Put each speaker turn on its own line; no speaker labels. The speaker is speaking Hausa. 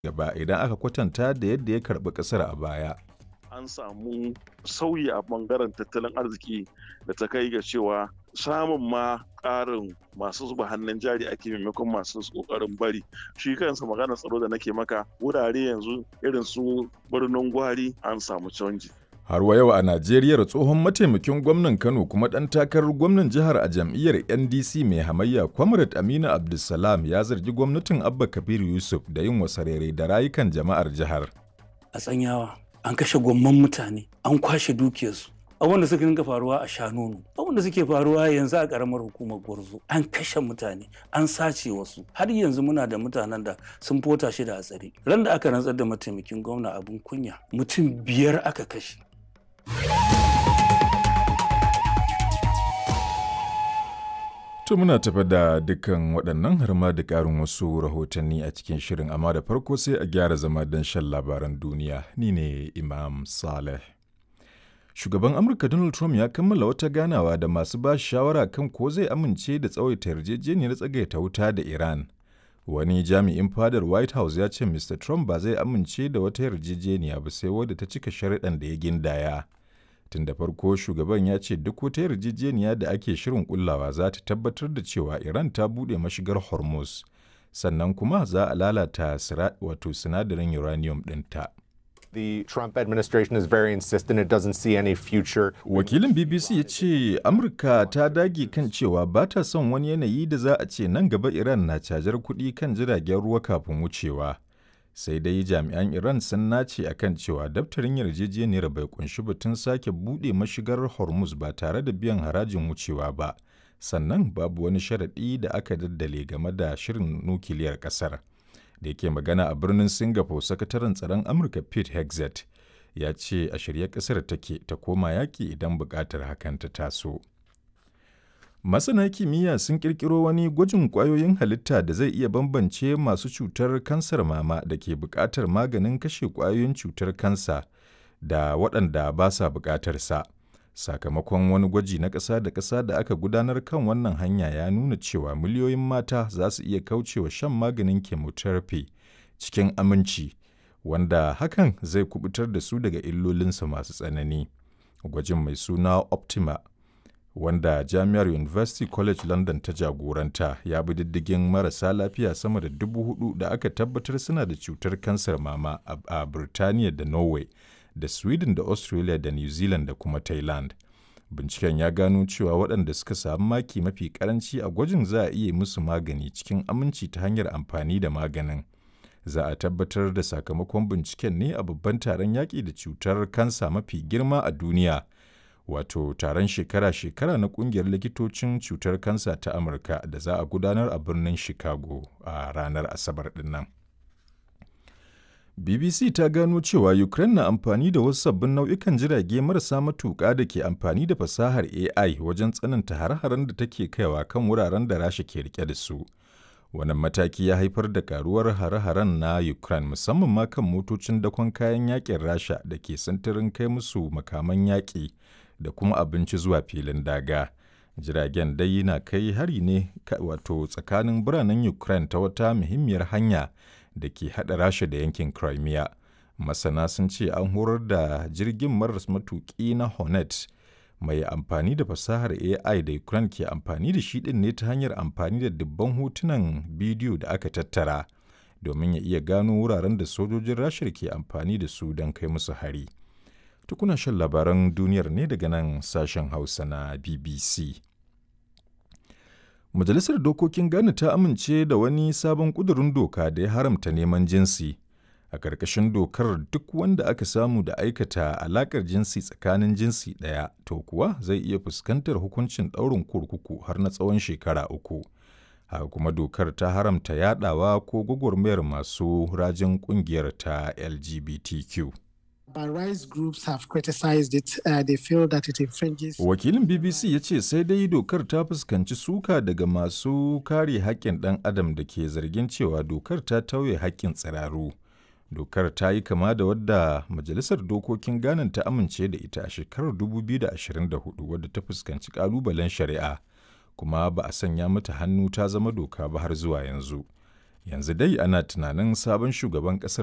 gaba idan aka kwatanta da yadda ya karɓi ƙasar a baya.
an samu sauyi a bangaren tattalin arziki da ta kai ga cewa samun ma ƙarin masu zuba hannun jari ake maimakon masu ƙoƙarin bari shi kansa maganar tsaro da nake maka wurare yanzu irin su birnin gwari an samu canji
Har wa yau a Najeriya tsohon mataimakin gwamnan Kano kuma ɗan takarar gwamnan jihar a jam'iyyar NDC mai hamayya Comrade Aminu Abdulsalam ya zargi gwamnatin Abba Kabir Yusuf da yin wasarere da rayukan jama'ar jihar.
A tsanyawa an kashe gwamman mutane an kwashe dukiyarsu abin da suka dinga faruwa a shanonu abin da suke faruwa yanzu a karamar hukumar gwarzo an kashe mutane an sace wasu har yanzu muna da mutanen da sun fota shi da a tsare ran da aka rantsar da mataimakin gwamna abin kunya mutum biyar aka kashe
To muna tafa da dukkan waɗannan har ma da ƙarin wasu rahotanni a cikin shirin amma da farko sai a gyara zama don shan labaran duniya ni ne Imam Saleh. Shugaban Amurka Donald Trump ya kammala wata ganawa da masu ba shawara kan ko zai amince da tsawaita yarjejeniyar tsagaita wuta da Iran. Wani jami'in fadar White House ya ce Mr. Trump ba zai amince da wata yarjejeniya ba sai wadda ta cika sharuɗan da ya gindaya. Tun da farko shugaban ya ce duk wata yarjejeniya da ake shirin kullawa za ta tabbatar da cewa Iran ta buɗe mashigar Hormuz, sannan kuma za a lalata wato sinadarin uranium ɗinta.
The Trump administration is very insistent it doesn't see any future.
Wakilin BBC ya ce Amurka ta dage kan cewa ba ta son wani yanayi da za a ce nan gaba Iran na cajar kuɗi kan jiragen ruwa kafin wucewa. Sai dai jami'an Iran sun nace a kan cewa daftarin yarjejeniyar bai kunshi batun sake buɗe mashigar Hormuz ba tare da biyan harajin wucewa ba. Sannan babu wani sharaɗi da aka daddale game da shirin nukiliyar ƙasar. da yake magana a birnin singapore sakataren tsaron amurka pete hexet ya ce a shirye kasar take ta koma yaƙi idan buƙatar hakan ta taso masana kimiyya sun ƙirƙiro wani gwajin ƙwayoyin halitta da zai iya bambance masu cutar kansar mama da ke buƙatar maganin kashe ƙwayoyin cutar kansa da waɗanda ba sa buƙatar sa sakamakon wani gwaji na ƙasa da ƙasa da aka gudanar kan wannan hanya ya nuna cewa miliyoyin mata za su iya kaucewa shan maganin chemotherapy cikin aminci wanda hakan zai kubutar da su daga illolinsa masu tsanani gwajin mai suna optima wanda jami'ar university college london ta jagoranta ya bi diddigin marasa lafiya sama da dubu hudu da aka tabbatar suna da cutar kansar mama a birtaniya da norway da Sweden da Australia da New Zealand da kuma Thailand. Binciken ya gano cewa waɗanda suka samu maki mafi karanci a gwajin za a iya musu magani cikin aminci ta hanyar amfani da maganin. Za a tabbatar da sakamakon binciken ne a babban taron yaƙi da cutar kansa mafi girma a duniya. Wato taron shekara-shekara na ƙungiyar likitocin cutar kansa ta Amurka da za a gudanar a birnin Chicago a ranar Asabar ɗin nan. BBC ta gano cewa Ukraine na amfani da wasu sabbin nau'ikan jirage marasa matuƙa da ke amfani da fasahar AI wajen tsananta har-haren da take kaiwa kan wuraren da Rasha ke rike da su. Wannan mataki ya haifar da karuwar hare-haren na Ukraine musamman ma kan motocin dakon kayan yakin Rasha da ke sintirin kai musu makaman yaƙi da kuma abinci zuwa filin daga. Jiragen dai na kai hari ne wato tsakanin biranen Ukraine ta wata muhimmiyar hanya da ke haɗa rasha da yankin crimea masana sun ce an horar da jirgin maras matuƙi na hornet mai amfani da fasahar ai da ukraine ke amfani da shi ɗin ne ta hanyar amfani da dubban hotunan bidiyo da aka tattara domin ya iya gano wuraren da sojojin rashar ke amfani da su don kai musu hari tukuna shan labaran duniyar ne daga nan sashen hausa na bbc Majalisar Dokokin Ghana ta amince da wani sabon ƙudurin doka da ya haramta neman jinsi. A ƙarƙashin dokar duk wanda aka samu da aikata alaƙar jinsi tsakanin jinsi ɗaya, to kuwa zai iya fuskantar hukuncin ɗaurin kurkuku har na tsawon shekara uku. Haka kuma dokar ta haramta yaɗawa ko gwagwarmayar masu rajin ƙungiyar ta LGBTQ.
But rights groups have criticized it. Uh, they feel that it infringes.
Wakilin BBC ya ce sai dai dokar ta fuskanci suka daga masu kare haƙƙin ɗan adam da ke zargin cewa dokar ta tauye haƙƙin tsiraru. Dokar ta yi kama da wadda Majalisar Dokokin Ghana ta amince da ita a shekarar 2024 wadda ta fuskanci ƙalubalen shari'a, kuma ba a sanya mata hannu ta zama doka ba har zuwa yanzu. Yanzu dai ana tunanin sabon shugaban ƙasar